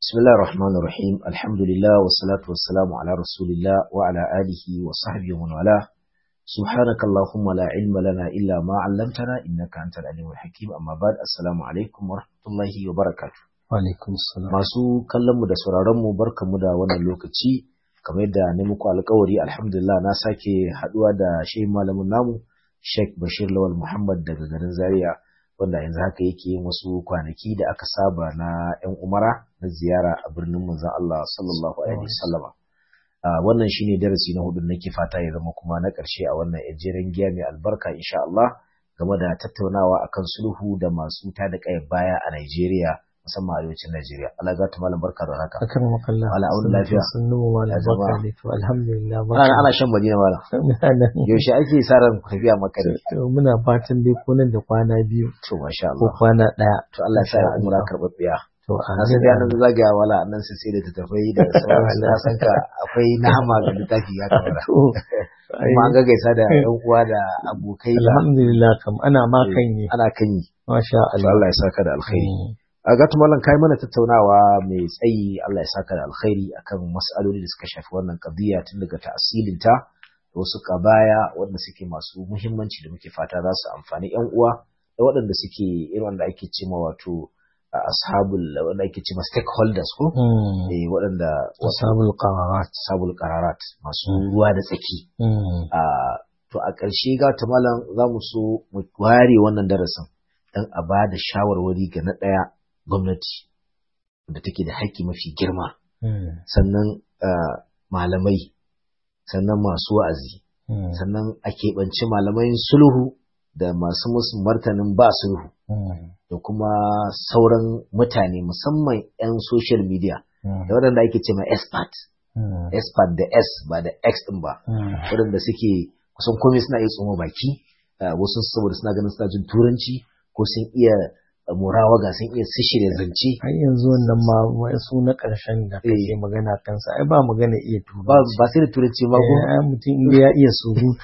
بسم الله الرحمن الرحيم الحمد لله والصلاة والسلام على رسول الله وعلى آله وصحبه ومن والاه سبحانك اللهم لا علم لنا إلا ما علمتنا إنك أنت العليم الحكيم أما بعد السلام عليكم ورحمة الله وبركاته Alaikum salam. masu kallon mu da sauraron mu barkamu da wannan lokaci kamar yadda ne muku alkawari alhamdulillah na sake haduwa da shehin malamin namu Sheikh Bashir Lawal Muhammad daga garin Zaria wanda yanzu haka yake yin wasu kwanaki da aka saba na 'yan umara na ziyara a birnin manzon Allah sallallahu alaihi wasallama wannan shine darasi na hudu nake fata ya zama kuma na ƙarshe a wannan ejeren giya mai albarka insha Allah game da tattaunawa akan sulhu da masu tada kai baya a Najeriya musamman arewacin Najeriya Allah ga ta malam barka da haka Akan makalla. Wala auna lafiya. Sannu wa Ya malam zama. barka da to alhamdulillah ana barka. ana shan madina malam Ana yaushe ake sa ran tafiya maka ne to muna fatan dai ko nan da kwana biyu to masha ko Allah kwana ɗaya. to Allah ya sa ya Insha umra Allah. karɓaɓɓiya To na san dai nan zagaya wala nan sai sai da tattafai da sauransu na san ka akwai nama ga littafi ya kamata To, kuma an gaggaisa da yan uwa da abokai da alhamdulillah kam ana ma kan yi. ana kan yi Masha to Allah. Allah ya saka da alkhairi Mm. a gatu mallan kai mana tattaunawa mai tsayi Allah ya saka da alkhairi akan mas'aloli da suka shafi wannan qadiya tun daga ta'asilinta da wasu kabaya wanda suke masu muhimmanci da muke fata za su amfani yan uwa da waɗanda suke irin wanda ake cewa wato a ashabul wanda ake cewa stakeholders ko Mm. eh waɗanda wasu Ashabul qararat. ashabul qararat masu ruwa da tsaki Mm. a to a ƙarshe ga ta malam za mu so mu ware wannan darasin dan a ba da shawarwari ga na ɗaya gwamnati da take da haƙƙi mafi girma Mm. sannan ah, malamai sannan masu wa'azi Mm. sannan a keɓanci malamai sulhu da masu musu martanin ba sulhu Mm. da kuma sauran mutane musamman 'yan social media Mm. da waɗanda ake ce ma expert Mm. expert da s ba da x ɗin ba Mm. waɗanda suke kusan komai suna iya tsoma baki uh, wasu saboda suna ganin suna jin turanci ko sun iya uh, murawaga sun iya shirya zance har yanzu wannan ma wasu na ƙarshen da kake Eh. magana kansa ai ba magana iya ba turanci ba sai da turanci ma ko Eh, ai mutum inda ya iya surutu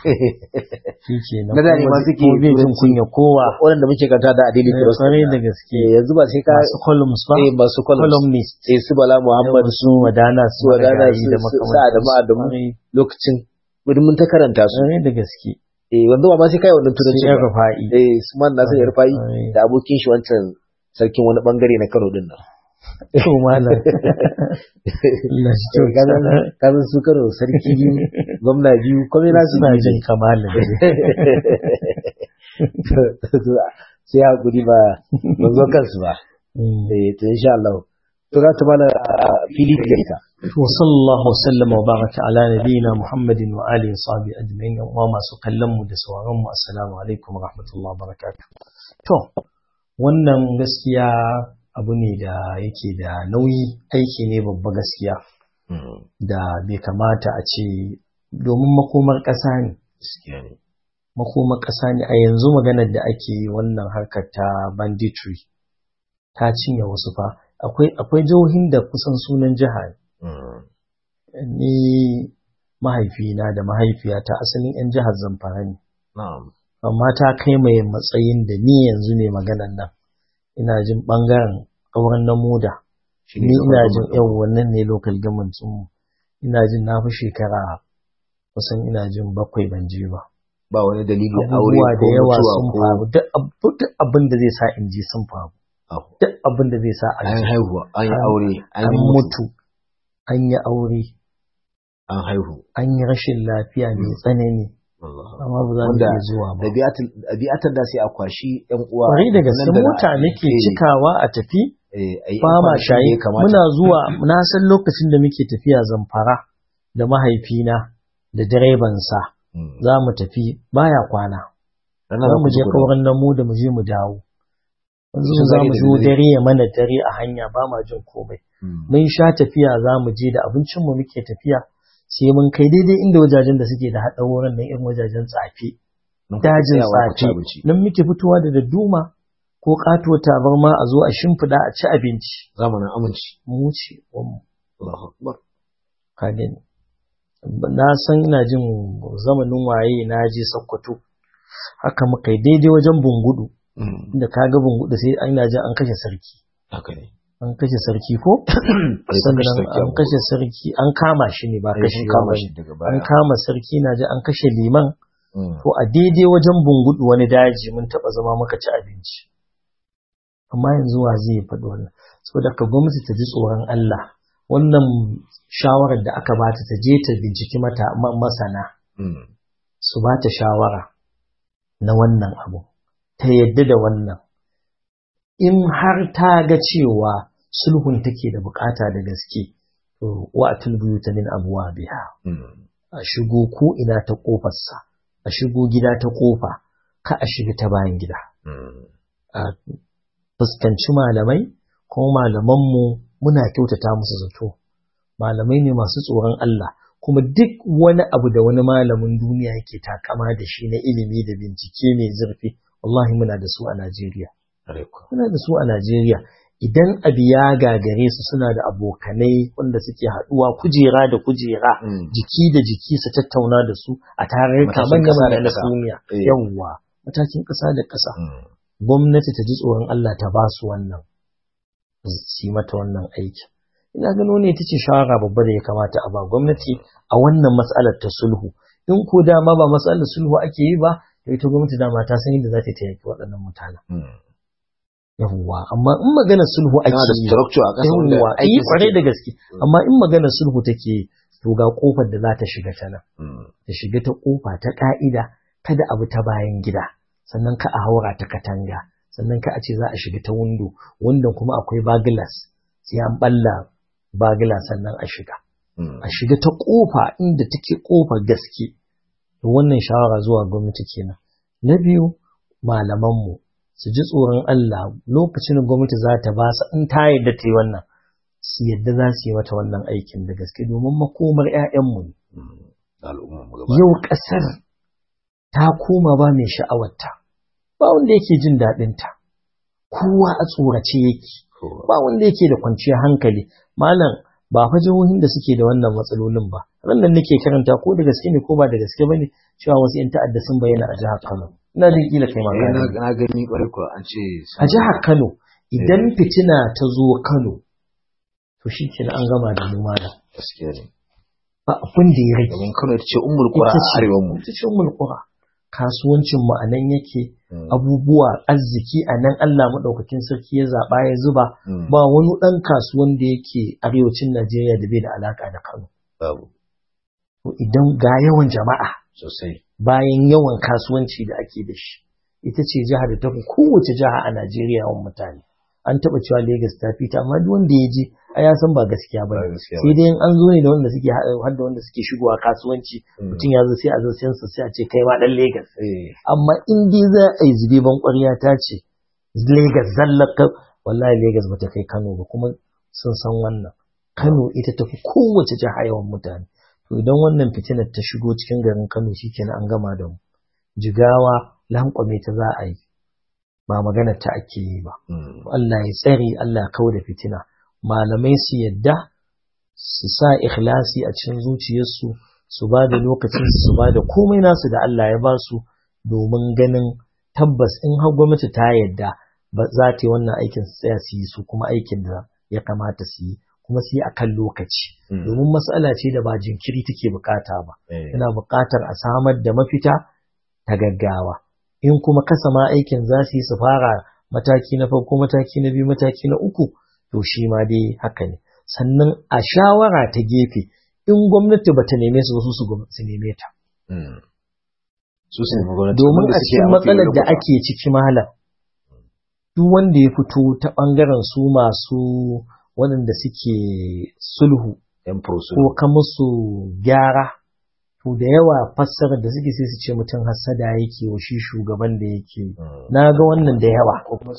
shi ke nan Na da ne ma suke bai jin turanci. kunya kowa waɗanda muke kanta da adili Eh, cross kwarai da gaske Eh, yanzu ba sai ka masu columns ba eh masu columns columnist eh su bala muhammad Yawan su wadana su su wadana Marigayi su- da su- makamantansu. su Adamu Adamu. Kwarai lokacin gudun mun ta karanta su kwarai da gaske eh wanzu ba ma sai kai wannan turanci sai ya ba rufa'i eh su man nasu ya rufayi Kwarai. da abokin shi wancan sarkin wani bangare na Kano din nan to malam Allah shi to kazan su kano sarki biyu gwamna biyu kome na su suna jin kamalin sai hakuri ba ban zo kansu ba eh to insha Allah to za ta mana a fili da ita وصلى الله وسلم وبارك على نبينا محمد وآله وصحبه أجمعين وما سكلم da sauran mu assalamu alaikum warahmatullahi wabarakatuh to wannan gaskiya abu ne da yake da nauyi aiki ne babba gaskiya da bai kamata a ce domin makomar ƙasa ne gaskiya ne makomar ƙasa ne a yanzu maganar da ake yi wannan harkar ta banditry ta cinye wasu fa akwai akwai jihohin da kusan sunan jiha ne ni mahaifina da mahaifiyata asalin 'yan jihar Zamfara ne, na'am amma ta kai mai matsayin da ni yanzu ne maganan nan. Ina jin ɓangaren ƙauran na moda, ni ina jin yau wannan ne local government mu. Ina jin na fi shekara kusan ina jin bakwai ban je ba. ba wani dalili aure Abubuwa ko da yawa mutuwa sun ko faru, duk ab- duk abin da zai sa in je sun faru, abu. duk abin da zai sa a an je. haihuwa an yi An- aure an An yi mutu mutu, an yi aure, an haihu an yi rashin lafiya mai tsanani. Allah. amma ba za mu Wanda iya zuwa ba. ɗabi'atar da sai a kwashi ‘yan uwa. Kwarai da gaske nan nan mota a- nake eh, cikawa a tafi eh, a yi ba ‘yan ma kwanakin da shayi ya kamata. muna zuwa na san lokacin da muke tafiya zamfara da mahaifina da direbansa Mm. za mu tafi baya kwana Ranar za da mu je kuka gudu. kauran namu da mu je mu dawo yanzu Sun za gane mu da zo dare. dare ya mana dare a hanya ba ma jin komai Mm. mun sha tafiya za mu je da abincinmu muke tafiya sai mun kai daidai inda wajajen da suke da haɗa wurin nan irin wajajen tsafe Nan kuka dajin tsayawa ku ci tsafe abinci. nan muke fitowa da dadduma ko katuwar tabarma a zo a shimfiɗa a ci abinci Zamanin aminci. mu ce mu Allahu Akbar. ka gani na san ina jin zamanin waye na je Sokoto haka muka yi daidai wajen bungudu Mm. da ka ga bungudu sai ina jin an kashe sarki Haka ne. an kashe sarki ko sannan an kashe sarki an kama shi ne ba kashe kama ba shi daga baya an kama sarki na ji an kashe liman to a daidai wajen bungudu wani daji mun taba zama muka ci abinci amma yanzu wa zai faɗi wannan saboda ka gwamnati ta ji tsoron Allah wannan shawarar da aka bata ta je ta binciki mata ma- masana su ba ta shawara na wannan abu ta yadda da wannan in har ta ga cewa sulhun take da bukata da gaske to wa tulbuyuta min abwabiha a shigo ko ina ta kofarsa a shigo gida ta kofa ka a shiga ta bayan gida a fuskanci malamai kuma malamanmu muna kyautata musu zato malamai ne masu tsoron Allah kuma duk wani abu da wani malamin duniya yake takama da shi na ilimi da bincike mai zurfi wallahi muna da su a Najeriya muna da su a Najeriya idan abu ya gagare su suna da abokanai wanda suke haɗuwa kujera da kujera jiki da jiki su tattauna da su a tarurruka Matakin manya ƙasa da manya na ƙasa. duniya Eh. yawwa matakin ƙasa da ƙasa gwamnati ta ji tsoron Allah ta ba su wannan su yi mata wannan aiki ina gano ne ita ce shawara babba da ya kamata a ba gwamnati a wannan matsalar ta sulhu in ko dama ba matsalar sulhu ake yi ba to ita gwamnati dama ta san yadda za ta taimaki waɗannan mutanen yawwa amma in magana sulhu ake Tana da yi structure a ƙasa wanda yawwa aikin yi kwarai suke- da gaske amma in magana sulhu take yi, to ga kofar da za ta shiga ta nan ta shiga ta kofa ta ka'ida kada abu ta bayan gida sannan ka a haura ta katanga sannan ka a ce za a shiga ta windo windon kuma akwai baglas sai an balla bagla sannan a shiga a shiga ta kofa inda take kofar gaske to wannan shawara zuwa gwamnati kenan na biyu malamanmu su ji tsoron Allah lokacin da gwamnati za ta ba su in ta yadda ta yi wannan su yadda za su yi mata wannan aikin da gaske domin makomar 'ya'yanmu ne al'umma mu gaba yau ƙasar ta koma ba mai sha'awarta ba wanda yake jin daɗinta kowa a tsorace yake ba wanda yake da kwanciyar hankali malam ba fa jihohin da suke da wannan matsalolin ba rannan nake karanta ko da gaske ne ko ba da gaske bane cewa wasu yan ta'adda sun bayyana a jihar Kano ina jin kila kai ma Eh, ka na gani. na gani kwarai kuwa an ce a jihar Kano idan fitina ta zo Kano to shi kenan an gama da mu malam gaskiya ne ba abin da ya rage domin Kano ita ce ummul qura a Ita ce- arewan mu ita ce mulkura kasuwancin mu a nan yake Mm. abubuwa arziki a nan Allah maɗaukakin sarki ya zaɓa ya zuba Mm. ba wani ɗan kasuwan da yake arewacin Najeriya da bai da alaƙa da Kano. babu To idan ga yawan jama'a sosai bayan yawan kasuwanci da ake da shi ita ce jihar da tafi kowace jiha a Najeriya yawan mutane. An taɓa cewa Legas ta fita amma duk wanda ya je a ya san ba gaskiya ba Ba ne. gaskiya Sai dai in an zo ne da wanda suke haɗa har da wanda suke shigowa kasuwanci Mm. mutum ya zo sai a zo sai sai a ce kai ma ɗan Legas. eh amma in dai za a yi zube ban ƙwarya ta ce Legas zallaka wallahi Legas bata kai Kano ba kuma sun san wannan Kano ita tafi kowace jiha yawan mutane to idan wannan fitinar ta shigo cikin garin Kano shikenan an gama da mu jigawa lankwame ta za a yi ba magana ta ake yi ba mm. Allah ya tsare Allah ya kau da fitina malamai su yadda su sa ikhlasi a cikin zuciyarsu su ba da lokacin su ba da komai nasu da Allah ya ba su domin ganin tabbas in har gwamnati ta yadda ba za ta yi wannan aikin su tsaya su yi su kuma aikin da ya kamata su yi kuma su yi akan lokaci Mm. domin matsala ce da ba jinkiri take bukata ba eh yana buƙatar a samar da mafita ta gaggawa in kuma kasa ma aikin za su yi su fara mataki na farko mataki na biyu mataki na uku to shi ma dai haka ne sannan a shawara ta gefe in gwamnati bata neme su ba su su gwam- su neme ta mm. su su nemi gwamnati domin wanda a suke cikin mafi matsalar da lokuta. ake ciki malam duk wanda ya fito ta bangaren su masu waɗanda suke sulhu yan furusu ko ka musu gyara to da yawa fassarar da suke sai su ce mutum hassada yake wa shi shugaban da yake na ga wannan da yawa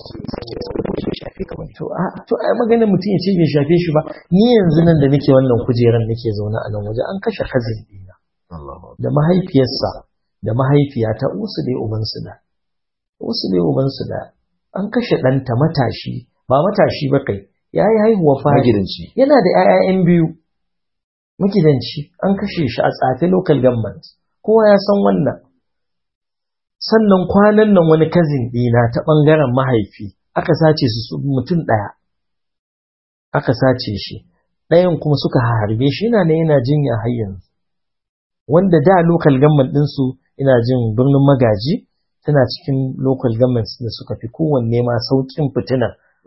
to a to ai maganar mutum ya ce bai shafe shi ba ni yanzu nan da nake wannan kujeran nake zaune a nan waje an kashe kazin dina Allahu da mahaifiyarsa da mahaifiyata usu dai ubansu da usu dai ubansu da an kashe ɗanta matashi ba matashi ba kai ya yi haihuwa fari magidanci yana da ‘ya'ya'yan biyu magidanci an kashe shi a tsafe local government kowa ya san wannan sannan kwanan nan wani kazin ɗina ta ɓangaren mahaifi aka sace su su mutum ɗaya aka sace shi ɗayan kuma suka harbe shi yana ne yana jinya har yanzu wanda da local government ɗinsu ina jin birnin magaji tana cikin local government da suka fi kowanne ma sauƙin fitina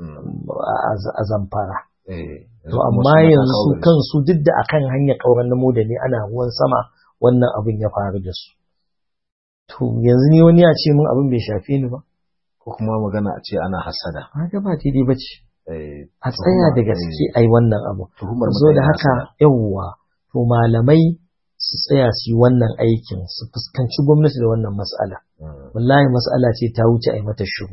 a zamfara to amma yanzu kansu duk da akan hanyar ƙauran namo da ne ana ruwan sama wannan abin ya faru da su to yanzu ni wani ya ce min abin bai shafe ni ba ko kuma magana a ce ana hasada haka ba daidai ba ce a tsaya da gaske ai wannan abu tuhumar zo da haka yawwa to malamai su tsaya su yi wannan aikin su fuskanci gwamnati da wannan mas'ala wallahi mas'ala ce ta wuce a yi mata shiru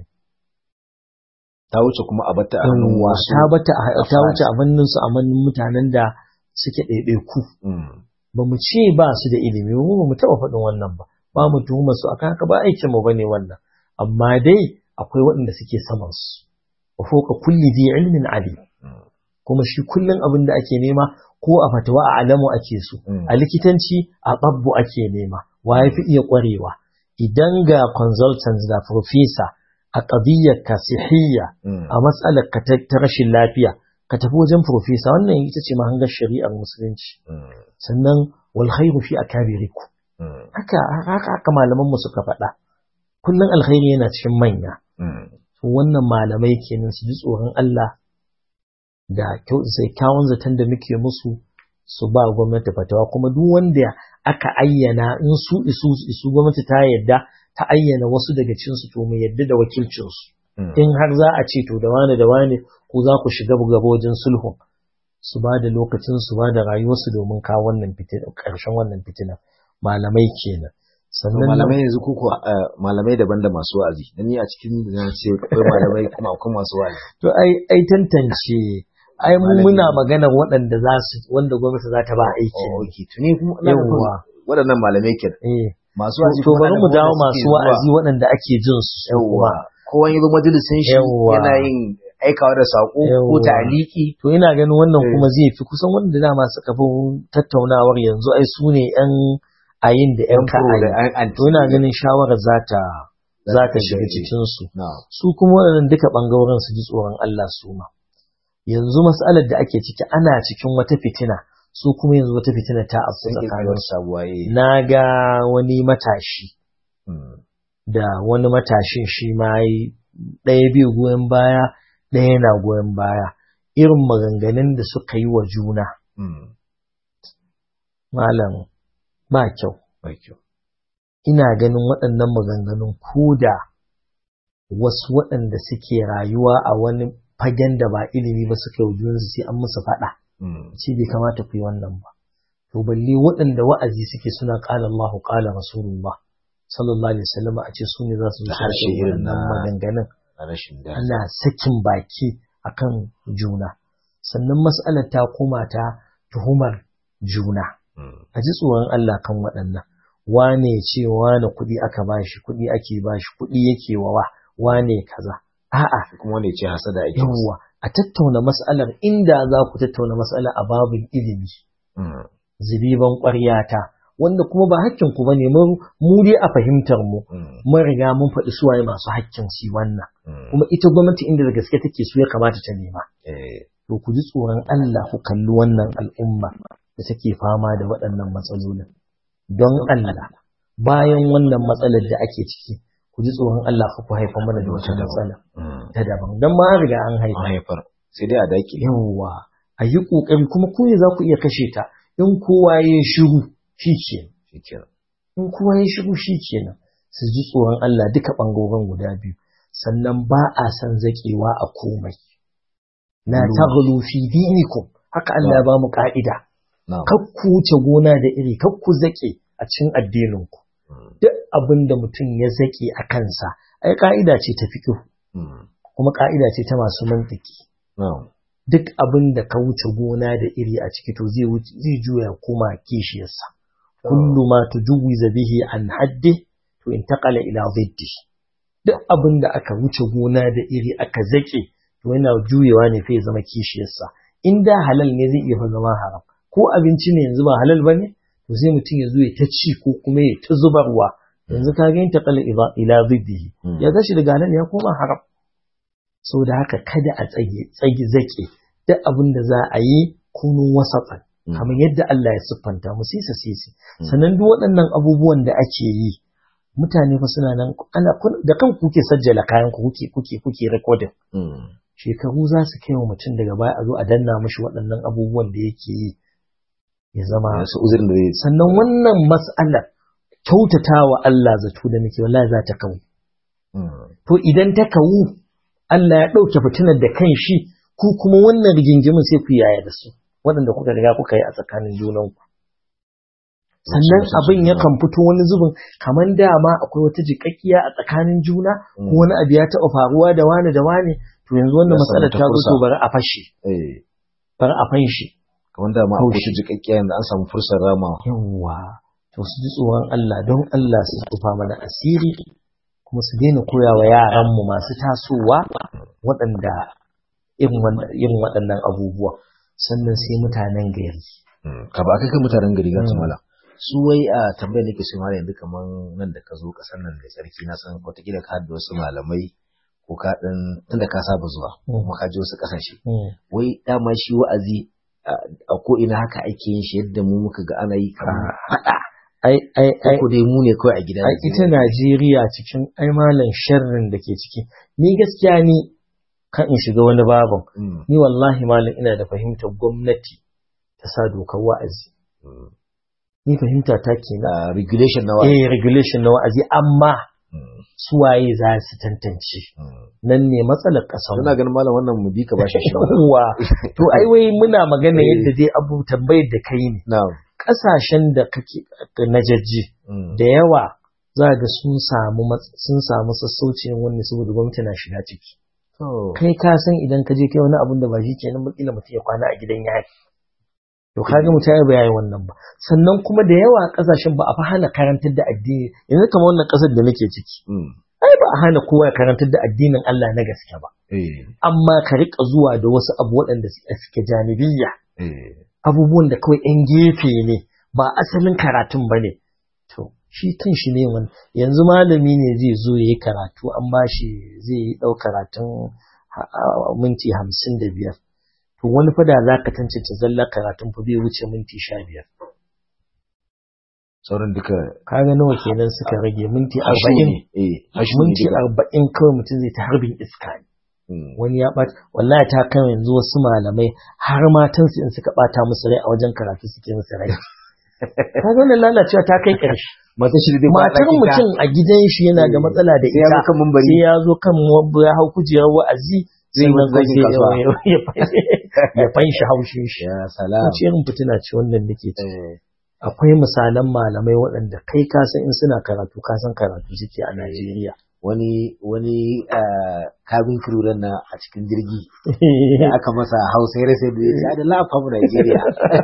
ta wuce kuma a bata a hannun wasu ta bata ta wuce a hannun su a hannun mutanen da suke ɗaiɗaiku ba mu ce ba su da ilimi mu ba mu taɓa faɗin wannan ba ba mu tuhumar su akan haka ba aikin mu bane wannan amma dai akwai waɗanda suke saman su wa fawqa kulli dhi ilmin alim kuma shi kullun abin da ake nema ko a fatawa a alamu ake so a likitanci a babbu ake nema wa ya fi iya ƙwarewa idan ga consultants da professor a ƙadiyyar ka sihiyya a matsalar ka ta rashin lafiya ka tafi wajen professor wannan ita ce mahangar shari'ar musulunci sannan wal khairu fi akabiriku haka haka haka malaman mu suka faɗa kullun alkhairi yana cikin manya to wannan malamai kenan su ji tsoron Allah da sai kyawun zaton da muke musu su ba gwamnati fatawa kuma duk wanda aka ayyana in su isu isu gwamnati ta yadda ta ayyana wasu daga cikin su to mu yadda da wakilcin su in har za a ce to da wani da wani ko za ku shiga gaba wajen sulhu su ba da lokacin su ba da rayuwarsu domin kawo wannan fitina ƙarshen wannan fitina malamai kenan sannan malamai yanzu kuku malamai daban da masu wa'azi dan ni a cikin na ce akwai malamai kuma akwai masu wa'azi to ai ai tantance ai mu muna magana waɗanda za su wanda gwamnati za ta ba aiki okay tuni kuma yawa waɗannan malamai kenan eh masu wa'azi to bari mu dawo masu wa'azi waɗanda ake jin su yawa kowa yanzu majalisin shi yana yin aikawa da sako ko taliki to ina ganin wannan kuma zai fi kusan wanda dama suka fi tattaunawar yanzu ai su ne yan ayin da yan ka'ayi to ina ganin shawarar za ta za ta shiga cikin su su kuma waɗannan duka ɓangaren su ji tsoron Allah su ma yanzu mas'alar da ake ciki ana cikin wata fitina su kuma yanzu wata fitina ta afku tsakanin su na ga wani matashi da wani matashin shi ma ɗaya biyu goyon baya ɗaya na goyon baya irin maganganun da suka yi wa juna malam ba kyau ina ganin waɗannan maganganun ko da wasu waɗanda suke rayuwa a wani fagen da ba ilimi ba suka yi junansu sai an musu faɗa. Ce bai kamata ku yi wannan ba. To balle waɗanda wa'azi suke suna ƙala Allahu ƙala Rasulullah sallallahu alaihi wasallam a ce su ne za su zo harshe irin na maganganun. rashin Ana sakin baki akan juna. Sannan mas'alar ta koma ta tuhumar juna. A ji tsoron Allah kan waɗannan. Wane ce wane kuɗi aka bashi, kuɗi ake bashi, kuɗi yake wawa, wane kaza. A'a. kuma wanda ya ce hasada ake Yawwa, a tattauna mas'alar inda za ku tattauna mas'ala a babin ilimi. Zibiban ƙwaryata, wanda kuma ba hakkin ku bane mu dai a fahimtar mu. Mun riga mun faɗi suwaye masu hakkin shi wannan. Kuma ita gwamnati inda da gaske take su ya kamata ta nema. To ku ji tsoron Allah ku kalli wannan al'umma da take fama da waɗannan matsalolin. Don Allah, bayan wannan matsalar da ake ciki, ku ji tsoron Allah ka ku haifa mana da wata matsala ta daban don ma riga an haifa haifar sai dai a dake yawa a yi kokari kuma ku ne za ku iya kashe ta in kowa ya shiru shi kenan in kowa ya shiru shi kenan su ji tsoron Allah duka bangoren guda biyu sannan ba a san zakewa a komai la taghlu fi dinikum haka Allah ya ba mu ka'ida kakku wuce gona da iri kakku zake a cikin addininku duk abin da mutum ya zaƙe a kansa, ai ƙa'ida ce ta fiƙo, kuma ƙa'ida ce ta masu mantiki. Duk abin da ka wuce gona da iri a ciki to zai juya koma kishiyarsa. Kullu ma tujuwiza bihi an haddi to in taƙala ila ziddi. Duk abin da aka wuce gona da iri aka zaƙe to yana juyewa ne fa ya zama kishiyarsa. In da halal ne zai iya zama haram. Ko abinci ne yanzu ba halal ba ne? to sai mutum ya zo ya ta ci ko kuma ya ta zubarwa yanzu ka ga ta kala ila ziddihi ya tashi daga nan ya koma haram so da haka kada a tsage tsage zake duk abin da za a yi kunun wasafan kamar yadda Allah ya siffanta mu sisa sisi sannan duk waɗannan abubuwan da ake yi mutane fa suna nan ana da kan kuke sajjala kayan ku kuke kuke kuke recording shekaru za su kai wa mutum daga baya a zo a danna mishi waɗannan abubuwan da yake yi ya zama uzurin da zai sannan wannan mas'alar kyautata wa Allah zato da muke wallahi za ta kawo to idan ta kawo Allah ya ɗauke fitinar da kan shi ku kuma wannan rigingimin sai ku yaya da su waɗanda kuka riga kuka yi a tsakanin junanku sannan abin yakan fito wani zubin kamar dama akwai wata jiƙaƙƙiya a tsakanin juna ko wani abu ya taɓa faruwa da wani da wani to yanzu wannan matsalar ta zo to bari a fashe bari a fanshi kamar dama akwai shi jiƙaƙƙiya yanzu an samu fursar ramawa yawwa to su ji tsoron Allah don Allah su tufa mana asiri kuma su daina koya wa yaranmu masu tasowa waɗanda irin waɗannan abubuwa sannan sai mutanen gari ka ba kai mutanen gari ga mala su wai a tambayar nake so mala yanzu kaman nan da ka zo ƙasar nan da tsarki na san wataƙila ka da wasu malamai ko ka ɗan tunda ka saba zuwa kuma ka je wasu ƙasashe wai dama shi wa'azi a ko ina haka ake yin shi yadda mu muka ga ana yi kamar faɗa ai ai ai ko dai mu ne kawai a gida ai ita Najeriya cikin ai malam sharrin da ke ciki ni gaskiya ni kan in shiga wani babin ni wallahi malam ina da fahimtar gwamnati ta sa dokar wa'azi ni fahimta ta kenan regulation na wa'azi eh regulation na wa'azi amma suwaye za su tantance nan ne matsalar ƙasar ina ganin malam wannan mu bi ka bashi shi wa to ai wai muna magana yadda dai abu tambayar da kai ne na'am ƙasashen da kake na jajji da yawa za ga sun samu sun samu sassaucin wani saboda gwamnati na shiga ciki kai ka san idan ka je kai wani abun da ba shi kenan bakila mutum ya kwana a gidan yaki to kaga mutum ya bayani wannan ba sannan kuma da yawa kasashen ba a fa hana karantar da addini yanzu kamar wannan kasar da nake ciki ai ba a hana kowa ya karantar da addinin Allah na gaske ba amma ka rika zuwa da wasu abu waɗanda suke janibiyya abubuwan da kawai yan gefe ne ba asalin karatun ba ne to shi kan shi ne wani yanzu malami ne zai zo ya yi karatu an ba shi zai yi ɗau karatun minti hamsin da biyar to wani fada za ka tantance zalla karatun fa bai wuce minti sha biyar sauran duka kaga nawa kenan suka rage minti arba'in minti arba'in kawai mutum zai ta harbin iska ne wani ya ɓata wallahi ta kan yanzu wasu malamai har matansu in suka ɓata musu rai a wajen karatu suke musu rai kaga wannan lalacewa ta kai ƙarshe matar shi da matar mutum a gidan shi yana da matsala da ita sai ya zo kan ya hau kujerar wa'azi zai sannan zai sai kasuwa ya fanshi haushin shi ya salam wace irin fitina ce wannan nake ci akwai misalan malamai waɗanda kai ka san in suna karatu ka san karatu suke a Najeriya wani wani cabin crew na a cikin jirgi da aka masa hausa ya rasa da ya ce da lafa mu Najeriya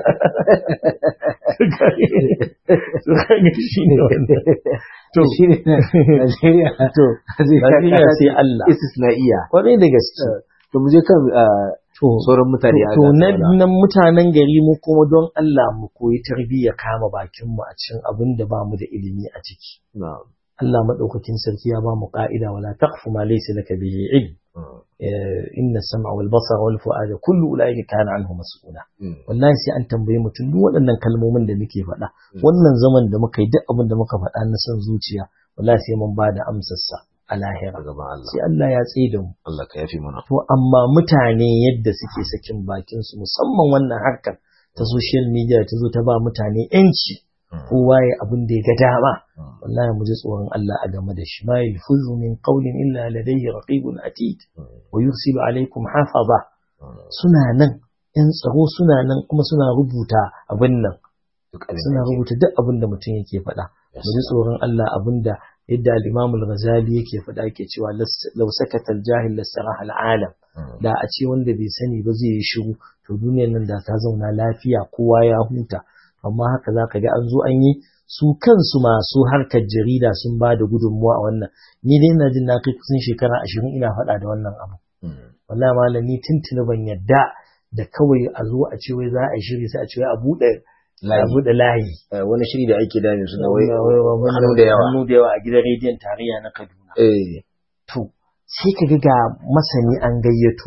shi ne wannan to shi ne Najeriya to Najeriya sai Allah istisna'iya kwarai da gaske to mu je kan to sauran mutane a to gasa nan wala. nan mutanen gari mu kuma don Allah mu koyi tarbiyya kama bakin mu a cikin abin da bamu da ilimi a ciki Na'am. Allah madaukakin sarki ya ba mu ka'ida wala taqfu ma laysa laka bihi ilm Mm. Eh, inna sam'a wal basara wal fu'ada kullu ulaika kana anhu mas'ula Mm. wallahi sai an tambaye mutum duk waɗannan kalmomin da muke faɗa Mm. wannan zaman da muka yi duk abin da muka faɗa na son zuciya wallahi sai mun bada amsar sa a lahira a gaban Allah sai Allah ya tsaye da mu Allah ka yafi mana to amma mutane yadda suke sakin bakin su musamman wannan harkar ta social media ta zo ta ba mutane yanci Mm. kowa ya abin da ya ga dama Mm. wallahi mu ji tsoron Allah a game da shi ma yalfuzu min qawlin illa ladayhi raqibun atid Mm. wa yursilu alaikum hafaza Mm. suna nan yan tsaro suna nan kuma suna rubuta abin nan duk abin suna da yake. rubuta duk abin da mutum yake faɗa Yes. mu ji tsoron Allah abin da yadda al-Imam al-Ghazali yake faɗa yake cewa las- law sakata al-jahil lasaraha al-alam Mm. da a ce wanda bai sani ba zai yi shiru to duniyar nan da ta zauna lafiya kowa ya huta amma haka zaka ga an zo an yi su kansu masu harkar jarida sun ba da gudunmuwa a wannan ni dai ina jin na kai kusan shekara ashirin ina faɗa da wannan abu Mm. wallahi malami tuntuni ban yadda da kawai a zo a ce wai za a yi shiri sai a ce wai a buɗe a Layi. buɗe layi Eh, wani shiri da ake dami suna wai Wai- wai- wai- hannu da yawa hannu da yawa a gidan rediyon tarayya na Kaduna eh to sai ka ga ga masani an gayyato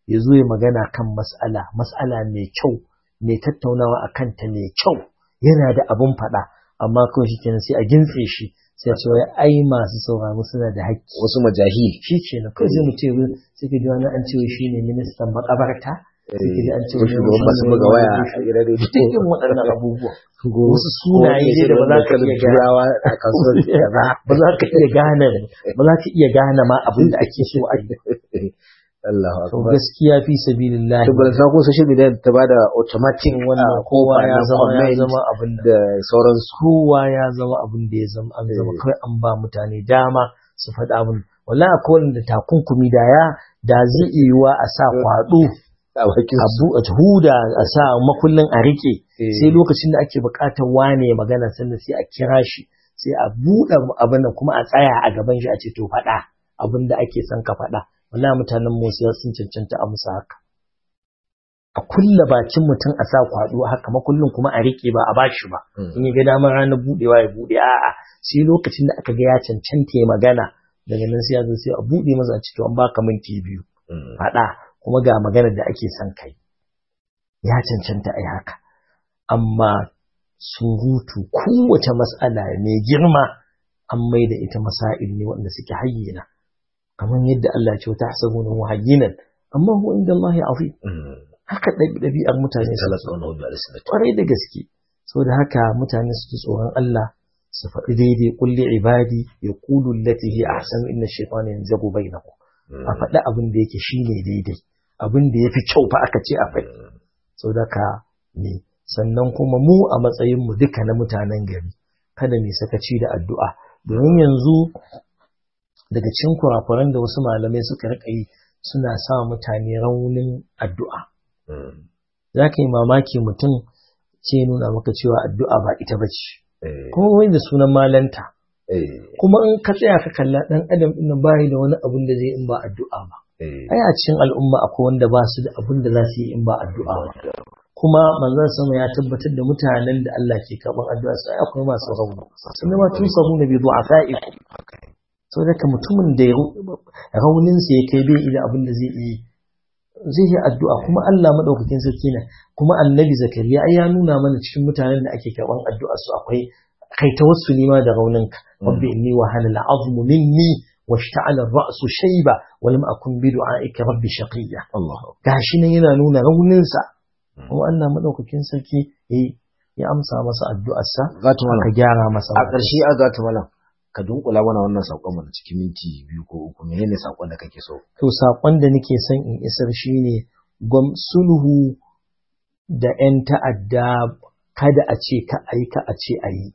ya zo ya magana kan mas'ala mas'ala mai kyau mai tattaunawa a kanta mai kyau yana da abin faɗa amma kawai shi kenan sai a gintse shi sai ce wai ai masu sauraro suna da haƙƙi wasu majahil shi ke nan kawai sai mutum ya sai ka ji wani an ce shi ne ministan makabarta sai ka ji an ce wani shugaban masu buga waya a gidan rediyo dukkan waɗannan abubuwa wasu sunaye ne da ba za ka iya gane a kasuwar ba za ka iya gane ba za ka iya gane ma abin da ake so a yi Allah to gaskiya fi sabilillah to ban san ko social media ta bada automatic wannan kowa ya zama ya zama abin da da sauransu kowa ya zama abin da ya zama an zama kai an ba mutane dama su faɗa abin wallahi akwai wanda takunkumi da ya da zai iya yiwa a sa kwado a bakin a bu a huda a sa makullin a rike sai lokacin da ake buƙatar wane magana sannan sai a kira shi sai a buɗe abin nan kuma a tsaya a gaban shi a ce to faɗa abin da ake son ka faɗa wallahi mutanen Musa sun cancanta a musu haka a kulla bakin mutum a sa kwado haka makullin kuma a rike ba a bashi ba in ya ga damar ranar budewa ya bude a'a sai lokacin da aka ga ya cancanta ya magana daga nan sai ya zo sai a bude masa a ce to an baka minti biyu faɗa kuma ga maganar da ake son kai ya cancanta a yi haka amma surutu kowace mas'ala mai girma an mai da ita masail ne wanda suke hayyana kamar yadda Allah ce ta hasabu na muhayyinan amma huwa inda Allah ya afi haka ɗabi'ar mutane su kwarai da gaske saboda haka mutane su ji tsoron Allah su faɗi daidai kulli ibadi ya kulu lati hi ahsanu inna shaytana yanzagu bainahu a faɗi abin da yake shine daidai abin da yafi kyau fa aka ce a faɗi saboda ka ne sannan kuma mu a matsayin mu duka na mutanen gari kada mu sakaci da addu'a domin yanzu daga cikin kurakuran da wasu malamai suka rika yi suna sa mutane raunin addu'a. Za ka yi mamaki mutum ce nuna maka cewa addu'a ba ita ba ce, kuma wai da sunan malanta. Kuma in ka tsaya ka kalla ɗan adam ɗin bayi da wani abun da zai in ba addu'a ba. Ai a cikin al'umma akwai wanda ba su da abun da za su yi in ba addu'a ba. Kuma manzon sama ya tabbatar da mutanen da Allah ke karɓar addu'a sai akwai masu rauni. Sun ma tun samu na bai zo a sa'iku. sau da mutumin da rauninsa ya kai bai ila abin da zai yi zai yi addu'a kuma Allah maɗaukakin sarki na kuma annabi zakariya ai ya nuna mana cikin mutanen da ake karɓan addu'a su akwai kai ta wasu nima da rauninka rabbi inni wa hana al'azmu minni wa shta'ala ra'su shayba wa lam akun bi du'aika rabbi shaqiyya gashi nan yana nuna rauninsa kuma Allah maɗaukakin sarki ya amsa masa addu'arsa ka gyara masa a ƙarshe a gata malam ka dunkula mana wannan saƙon mana cikin minti biyu ko uku menene saƙon da kake so to saƙon da nake son in isar shine gwam sulhu da 'yan ta'adda kada a ce ka ayi ka a ce ayi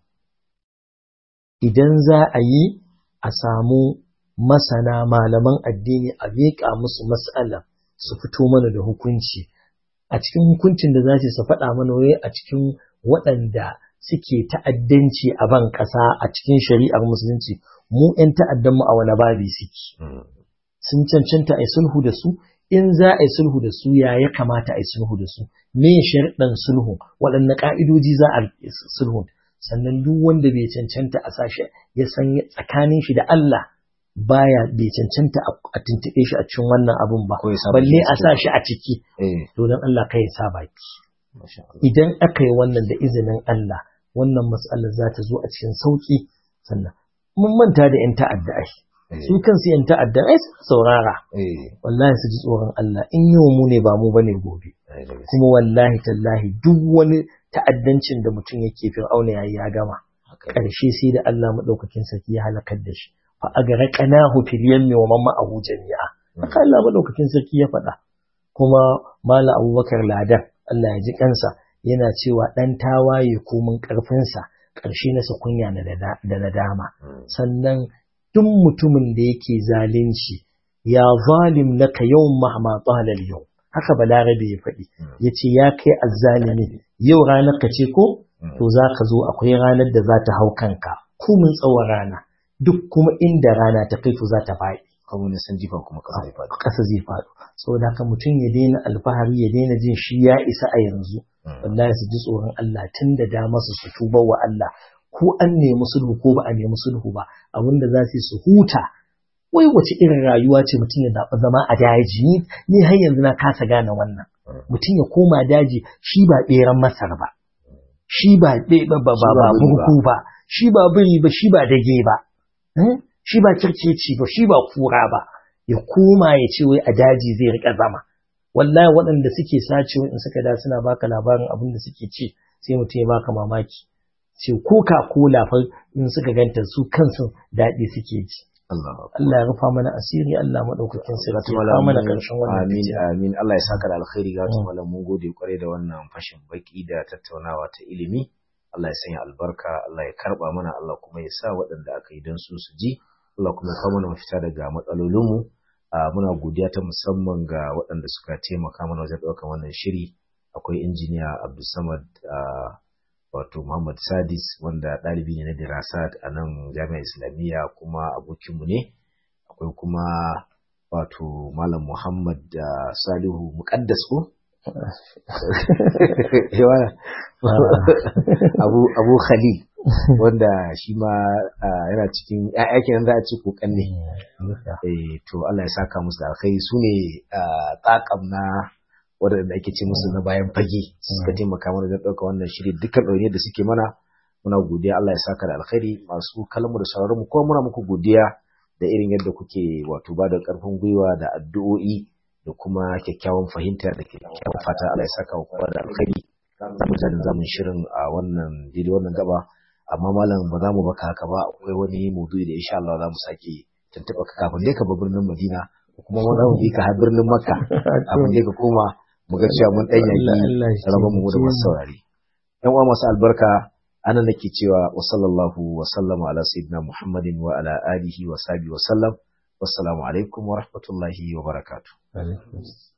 idan za a yi a samu masana malaman addini a miƙa musu mas'ala su fito mana da hukunci a cikin hukuncin da za su faɗa mana wai a cikin waɗanda suke ta'addanci a ban ƙasa a cikin shari'ar musulunci mu 'yan ta'addanmu a wani babi suke sun cancanta a yi sulhu da su in za a yi sulhu da su ya ya kamata a yi sulhu da su me sharɗan sulhu waɗanne ƙa'idoji za a sulhu sannan duk wanda bai cancanta a sashi ya san tsakanin shi da Allah baya bai cancanta a tuntuɓe shi a cikin wannan abun ba balle a sa shi a ciki to don Allah kai ya sa baki idan aka yi wannan da izinin Allah wannan matsalar za ta zo a cikin sauki sannan mun manta da 'yan ta'adda ai su kansu 'yan ta'adda ai su saurara wallahi su ji tsoron Allah in yau mu ne ba mu bane gobe kuma wallahi tallahi duk wani ta'addancin da mutum yake fir'auna yayi ya gama ƙarshe sai da Allah madaukakin sarki ya halakar da shi fa agraqnahu fil yammi wa man ma'ahu jami'a haka Allah madaukakin sarki ya faɗa kuma mala abubakar ladan Allah ya ji kansa yana cewa ɗan tawaye komin ƙarfinsa ƙarshe na kunya da nadama sannan duk mutumin da yake zalunci ya zalim naka yawan mahma tsalal yau haka balarabe ya faɗi ya ce ya kai azzalimi yau ranar ka ce ko to za ka zo akwai ranar da za ta hau kanka komin tsawon rana duk kuma inda rana ta kai to za ta faɗi kuma na san jifa kuma ƙasa zai faɗo ƙasa zai faɗo saboda haka mutum ya daina alfahari ya daina jin shi ya isa a yanzu wallahi su ji tsoron Allah tun da dama su su tuba wa Allah ko an nemi sulhu ko ba a nemi sulhu ba abinda za su su huta wai wace irin rayuwa ce mutum ya zaɓi zama a daji ni ni har yanzu na kasa gane wannan mutum ya koma daji shi ba ɓeran masar ba shi ba ba ba ba burgu ba shi ba biri ba shi ba dage ba shi ba kirkeci ba shi ba kura ba ya koma ya ce wai a daji zai rika zama wallahi waɗanda suke sacewa in suka da suna baka labarin abin da suke ci sai mutum ya baka mamaki ce coca cola fa in suka ganta su kansu daɗi suke ji Allah ya rufa mana asiri Allah madaukakin sarki ya kawo mana karshen wannan amin amin Allah ya saka da alkhairi ga wasu malam mun gode kwarai da wannan fashin baki da tattaunawa ta ilimi Allah ya sanya albarka Allah ya karba mana Allah kuma ya sa waɗanda aka yi don su su ji Allah kuma ya kawo mana mafita daga matsalolinmu muna godiya ta musamman ga waɗanda suka taimaka mana wajen ɗaukar wannan shiri akwai injiniya Abdulsamad wato Muhammad Sadis wanda ɗalibi ne na dirasat a nan jami'ar Islamiyya kuma abokinmu ne akwai kuma wato Malam Muhammad Salihu Muqaddas ko Abu Abu Khalil wanda shi ma yana cikin ƴaƴa kenan za a ce kokan ne eh to Allah ya saka musu da alkhairi su ne tsakam na waɗanda ake ce musu na bayan fage suka taimaka mana don ɗauka wannan shiri dukkan ɗaune da suke mana muna godiya Allah ya saka da alkhairi masu kalmu da sauraron mu kuma muna muku godiya da irin yadda kuke wato ba da ƙarfin gwiwa da addu'o'i da kuma kyakkyawan fahimta da kyakkyawan fata Allah ya saka wa kowa da alkhairi za mu jadin zamun shirin a wannan daidai wannan gaba amma malam ba za mu baka haka ba akwai wani maudu'i da insha Allah za mu sake tuntuɓa ka kafin dai ka bar birnin Madina kuma mu za mu bi ka har birnin Makka kafin dai ka koma mu ga cewa mun ɗan yaki rabon mu da masu saurari. ‘Yan uwa masu albarka ana nake cewa wa sallallahu wa sallama ala sayyidina Muhammadin wa ala alihi wa sahbihi wa sallam. Wassalamu alaikum wa rahmatullahi wa barakatuh.